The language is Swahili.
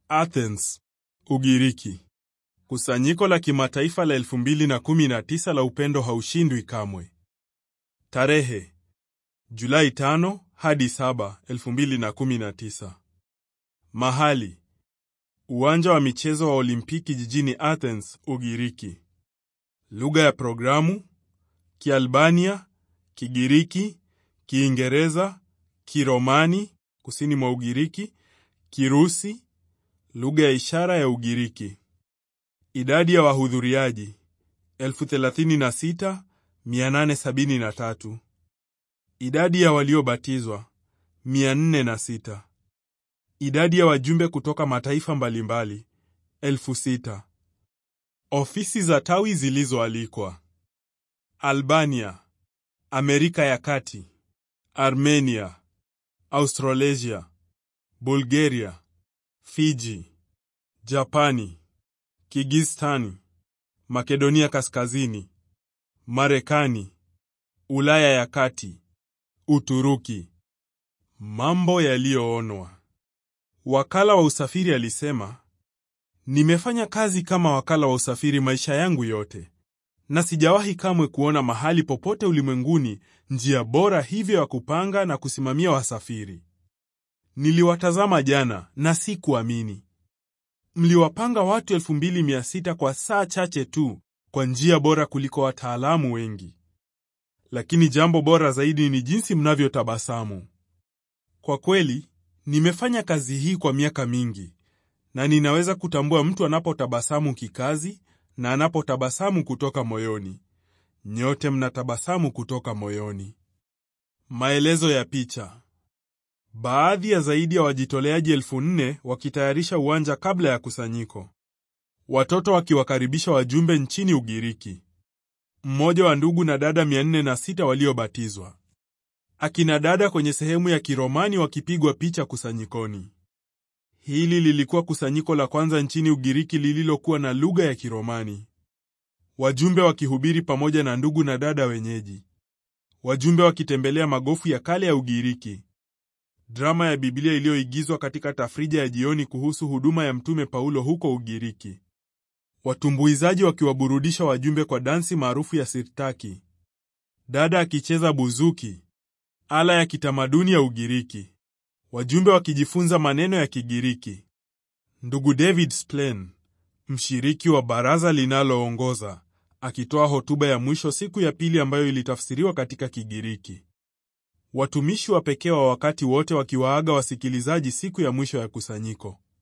Athens, Ugiriki. Kusanyiko la kimataifa la 2019 la upendo haushindwi kamwe. Tarehe Julai 5 hadi 7, 2019. Mahali uwanja wa michezo wa Olimpiki jijini Athens, Ugiriki. Lugha ya programu Kialbania, Kigiriki, Kiingereza, Kiromani kusini mwa Ugiriki, Kirusi, lugha ya ishara ya Ugiriki. Idadi ya wahudhuriaji 36873. Idadi ya waliobatizwa 406. Idadi ya wajumbe kutoka mataifa mbalimbali 6000. Ofisi za tawi zilizoalikwa: Albania, Amerika ya Kati, Armenia, Australasia, Bulgaria, Fiji, Japani, Kigistani, Makedonia Kaskazini, Marekani, Ulaya ya Kati, Uturuki. Mambo yaliyoonwa. Wakala wa usafiri alisema, nimefanya kazi kama wakala wa usafiri maisha yangu yote na sijawahi kamwe kuona mahali popote ulimwenguni njia bora hivyo ya kupanga na kusimamia wasafiri. Niliwatazama jana na si kuamini. Mliwapanga watu 2600 kwa saa chache tu kwa njia bora kuliko wataalamu wengi. Lakini jambo bora zaidi ni jinsi mnavyotabasamu. Kwa kweli, nimefanya kazi hii kwa miaka mingi na ninaweza kutambua mtu anapotabasamu kikazi na anapotabasamu kutoka moyoni. Nyote mnatabasamu kutoka moyoni. Maelezo ya picha. Baadhi ya zaidi ya wajitoleaji elfu nne wakitayarisha uwanja kabla ya kusanyiko. Watoto wakiwakaribisha wajumbe nchini Ugiriki. Mmoja wa ndugu na dada 406 waliobatizwa. Akina dada kwenye sehemu ya Kiromani wakipigwa picha kusanyikoni. Hili lilikuwa kusanyiko la kwanza nchini Ugiriki lililokuwa na lugha ya Kiromani. Wajumbe wakihubiri pamoja na ndugu na dada wenyeji. Wajumbe wakitembelea magofu ya kale ya Ugiriki. Drama ya Biblia iliyoigizwa katika tafrija ya jioni kuhusu huduma ya Mtume Paulo huko Ugiriki. Watumbuizaji wakiwaburudisha wajumbe kwa dansi maarufu ya sirtaki. Dada akicheza buzuki, ala ya kitamaduni ya Ugiriki. Wajumbe wakijifunza maneno ya Kigiriki. Ndugu David Splen, mshiriki wa baraza linaloongoza, akitoa hotuba ya mwisho siku ya pili ambayo ilitafsiriwa katika Kigiriki. Watumishi wa pekee wa wakati wote wakiwaaga wasikilizaji siku ya mwisho ya kusanyiko.